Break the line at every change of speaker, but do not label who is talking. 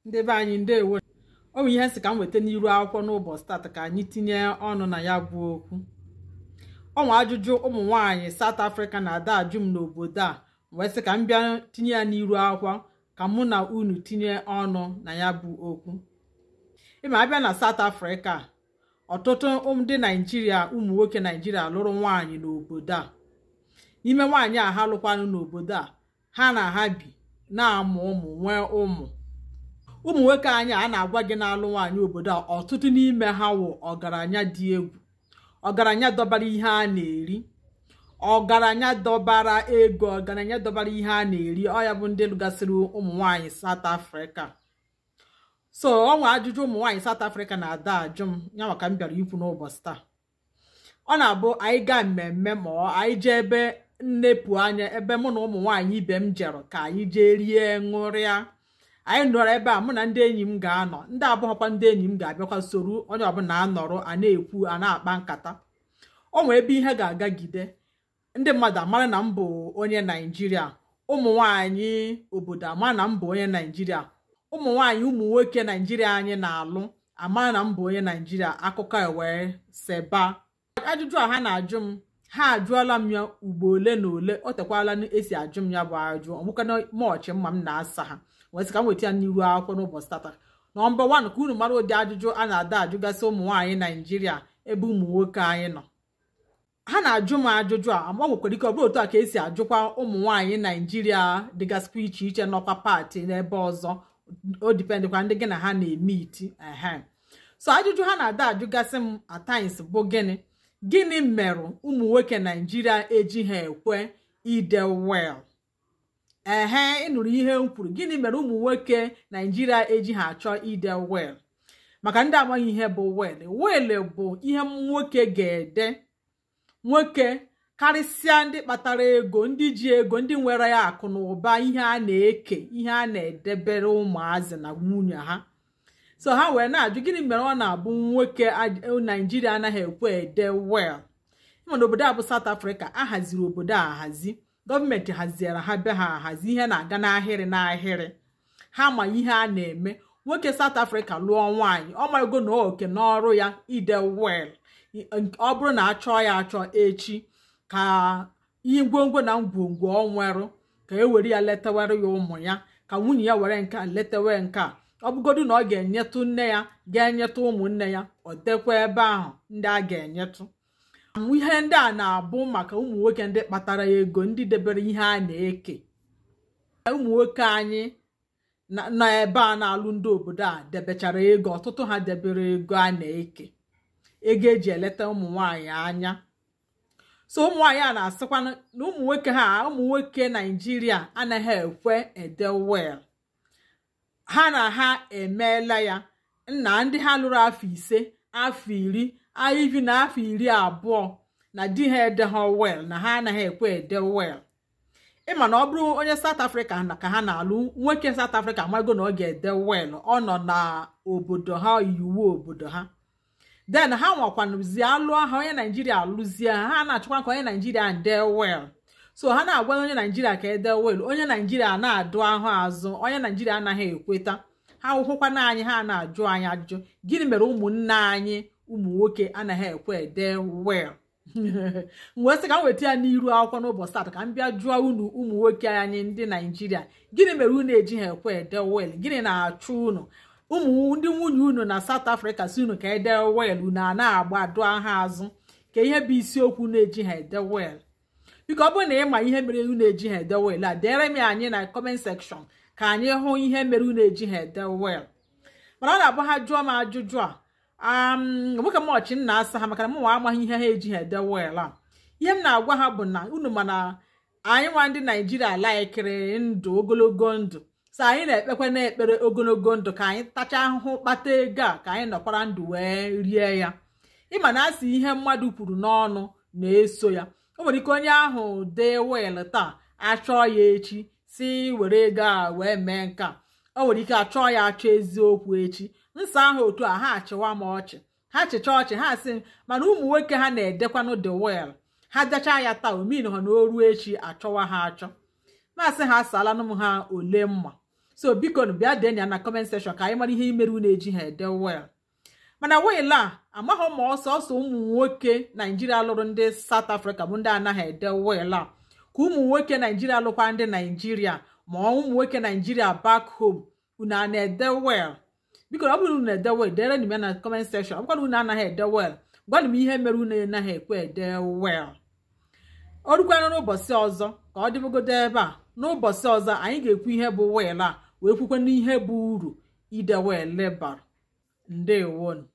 ndị be anyị ndewo ọ bụ ihe nsị ka m weta n'iru akwụkwọ n'ụbọchị tata ka anyị tinye ọnụ na ya bụ okwu ọnwa ajụjụ ụmụ nwaanyị South Africa na-ada ajụ m n'obodo a wee sị ka m bịa tinye ya n'iru akwụkwọ ka mụ na unu tinye ọnụ na ya bụ okwu ịma abịa na South Africa ọtụtụ ndị naijiria ụmụ nwoke naijiria lụrụ nwaanyị n'obodo a n'ime nwaanyị a ha lụkwanụ n'obodo a ha na ha bi na-amụ ụmụ nwee ụmụ ụmụ nwoke anyị a na-agwa gị na-alụ nwaanyị obodo a ọtụtụ n'ime ha wụ ọgaranya dị egwu ọgaranya dọbara ihe a na-eri ọgaranya dọbara ego ọgaranya dọbara ihe a na-eri ọ ya bụ ndị lụgasịrị ụmụ nwaanyị South Africa so ọnwa ajụjụ ụmụ nwaanyị South Africa na-ada ajụ m ya maka m bịara ikwu n'ụbọchị taa ọ na-abụ anyị gaa mmemme ma anyị jee ebe nnepụ anya ebe mụ na ụmụ nwaanyị ibe m jere ka anyị jee rie ṅụrịa anyị nọrọ ebe a mụ na ndị enyi m ga-anọ ndị abụghọkwa ndị enyi m ga-abịakwa soro onye ọbụla anọrọ a na-ekwu a na-akpa nkata ọ nwee ebe ihe ga-agagide ndị mmadụ amara na m bụ onye naijiria ụmụ nwaanyị obodo amara na m bụ onye naijiria ụmụ nwaanyị ụmụ nwoke naijiria anyị na-alụ amara na m bụ onye naijiria akụkọ wee seba ajụjụ a ha na-ajụ m ha ajụọla m ya ugbo ole na ole o tekwala esi ajụ m ya bụ ajụ ọmụkana mọọchị mma m na-asa ha wee sị ka m weta ya n'iru akwụkwọ n'ụbọchị tata nọmba wan ka unu mara ụdị ajụjụ a na-ada ajụgasị ụmụ nwaanyị naijiria ebe ụmụ nwoke anyị nọ ha na-ajụ m ajụjụ a ama nwekwara ike ọ bụrụ otu a ka esi ajụkwa ụmụ nwaanyị naijiria dịgasịkwa iche iche nọkwa pati n'ebe ọzọ o dipendịkwa ndị gị na ha na-eme iti ehe so ajụjụ ha na-ada ajụgasị m atines bụ gịnị gịnị merụ ụmụ nwoke naijiria ejighị ekwe ide wel ehe ịnụrụ ihe m kwuru gịnị mere ụmụ nwoke naijiria ejighị achọ ide wel maka ndị amaghị ihe bụ wel wel bụ ihe nwoke ga-ede nwoke karịsịa ndị kpatara ego ndị ji ego ndị nwere ya akụ na ụba ihe a na-eke ihe a na-edebere ụmụazị na nwunye ha so ha wee na-ajụ gịnị mere ọ na-abụ nwoke naijiria anaghị ekwe ede wel ịmana obodo a bụ South Africa a haziri obodo a ahazi gọọmenti haziere ha be ha ahazi ihe na-aga n'ahịrị n'ahịrị ha ma ihe a na-eme nwoke South Africa lụọ nwaanyị ọ marago na oke n'ọrụ ya ide wel ọ bụrụ na achọọ ya achọ echi ka ihe ngwongwo na ngwongwo ọ nwerụ ka e were ya letawere ya ụmụ ya ka nwunye ya were nke a letewe nke a ọ bụgodu na ọ ga-enyetụ nne ya ga-enyetụ ụmụnne ya ọ dekwa ebe ahụ ndị a ga-enyetụ ihe ndị a na-abụ maka ụmụ nwoke ndị kpatara ego ndị debere ihe a na-eke ụmụ nwoke anyị nọ ebe a na-alụ ndị obodo a debechara ego ọtụtụ ha debere ego a na-eke ego eji eleta ụmụ nwanyị anya so ụmụ nwanyị a na-asịkwa na ụmụ nwoke ha ụmụ nwoke naijiria anaghị ekwe ede wel ha na ha emeela ya nna ndị ha lụrụ afọ ise afọ iri ivi na afọ iri abụọ na di ha ede ha wel na ha anaghị ekwe ede wel ịma na ọ bụrụ onye South Africa na ka ha na-alụ nwoke South Africa amago na ọ ga-ede wel ọ nọ na obodo ha iwu obodo ha den ha nwakwanụzie alụọ ha onye naijiria alụzie ha ha na-achọkwa ka onye naijiria nde wel so ha na-agwa onye naijiria ka ede wel onye naijiria na-adụ ahụ azụ onye naijiria anaghị ekweta ha hụkwana anyị ha na-ajụ anyị ajụjụ gịnị mere ụmụnne anyị ụmụ nwoke anaghị ekwe ede wel wee sị ka m weta ya n'iru akwụkwọ n'ụbọchị taa ka m bịa jụọ unu ụmụ nwoke anyị ndị naijiria gịnị mere unu ejighị ekwe ede wel gịnị na-achụ unu ụmụ ndị nwunye unu na South Africa si unu ka ede wel unu a na-agba dụọ ha azụ ka ihe bụ isiokwu na-eji ha ede wel biko ọ bụrụ na ịma ihe mere unu eji ha ede wel a dere m anyị na comment section ka anyị hụ ihe mere unu eji ha ede wel mana ọ na-abụ ha jụọ m ajụjụ a nwoke m ọchị m na-asa ha maka na m nwa amaghị ihe ha eji ha ede wel a ihe m na-agwa ha bụ na unu mana anyị nwa ndị naijiria laikiri ndụ ogologo ndụ so anyị na-ekpekwa na-ekpere ogologo ndụ ka anyị tachaa ahụhụ kpata ego a ka anyị nọkwara ndụ wee rie ya ịma na asị ihe mmadụ kwuru n'ọnụ na-eso ya o nwere ike onye ahụ dee wel taa achọọ ya echi si were ego a wee mee nke a o nwere ike achọọ ya achọ eziokwu echi nsọ ahụ otu a ha achịwa m ọchị ha chịcha ọchị ha sị mana ụmụ nwoke ha na-edekwanụ the wel ha dechaa ya taa omin ha na oru echi achọwa ha achọ masị ha asalanụ m ha ole mma so biko nụ bịa dee ya na comment section ka anyị mara ihe imerụ na-eji ha ede wel mana wiil a amaghị ma ọsọ ọsọ ụmụ nwoke naijiria lụrụ ndị South Africa bụ ndị anaghị ede wiil a ka ụmụ nwoke naijiria lụkwa ndị naijiria ma ụmụ nwoke naijiria back home unu a na-ede wel biko ọ bụrụ unu ede wel dere m ya na comment section ọ bụkwara unu anaghị ede wel gwanụ m ihe mere unu anaghị ekwe ede wel o rukwana n'ụbọchị ọzọ ka ọ dịbegodo ebe a n'ụbọchị ọzọ anyị ga-ekwu ihe bụ wel a wee kwukwe n'ihe bụ uru ide wel bara ndewonu